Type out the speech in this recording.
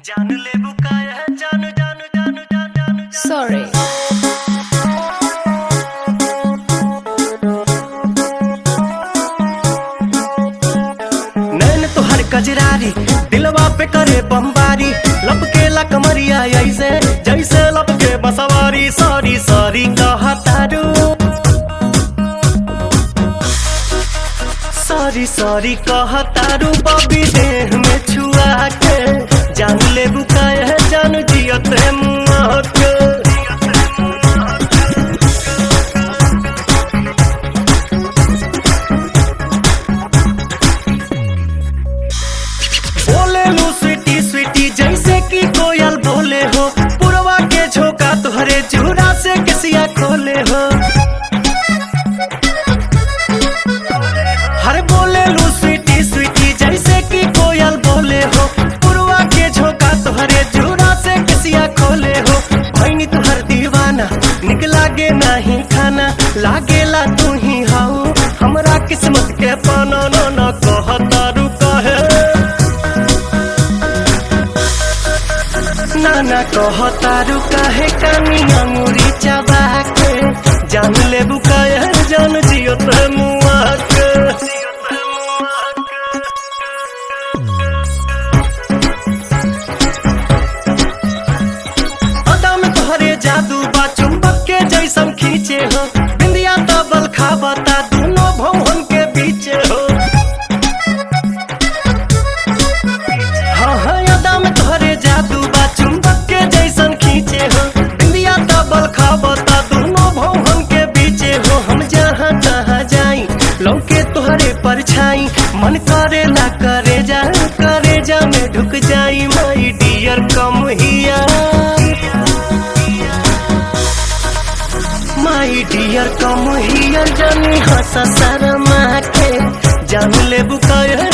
जान ले बुकाया जान जान जान जान जान Sorry. नैन तोहर कजरारी दिलवा पे करे बमबारी लपकेला कमरिया ऐसे जैसे लपके बसवारी सॉरी सॉरी कहतारू सॉरी सॉरी कहतारू बबी देह में छुआ के जान ले बुकाया जान जियत है मुआ के बोले लू स्वीटी स्वीटी जैसे कि कोयल बोले हो पुरवा के झोंका तुहरे चूड़ा से किसिया खोले हो हर बोले लू स्वीटी स्वीटी जैसे कि कोयल बोले हो पुरवा के झोंका तुहरे चूड़ा से किसिया खोले हो भैनी तुहर दीवाना निक लागे नहीं खाना लागेला तू ही हाउ हमरा किस्मत के पाना न न कहतारू कहे नाना कहतारू काहे कानी अंगूरी चबा के जान ले बुकाया जान जियो ते मुआ के अदा में तोहरे जादू बा चुंबक के जैसन खींचे हो बिंदिया तबल खाबता दोनों भवन के बीचे हो हाँ हाँ यादा में तोहरे जादू बा चुंबक के जैसन खींचे हो इंडिया डबल खाबता दोनों भवन के बीचे हो हम जहाँ जहाँ जाई लौके तोहरे परछाई मन करे ना करे जा करे जा में ढुक जाई माई डियर कम हिया माई डियर कम हियर जानी हंस शर्मा के जान ले बुकायर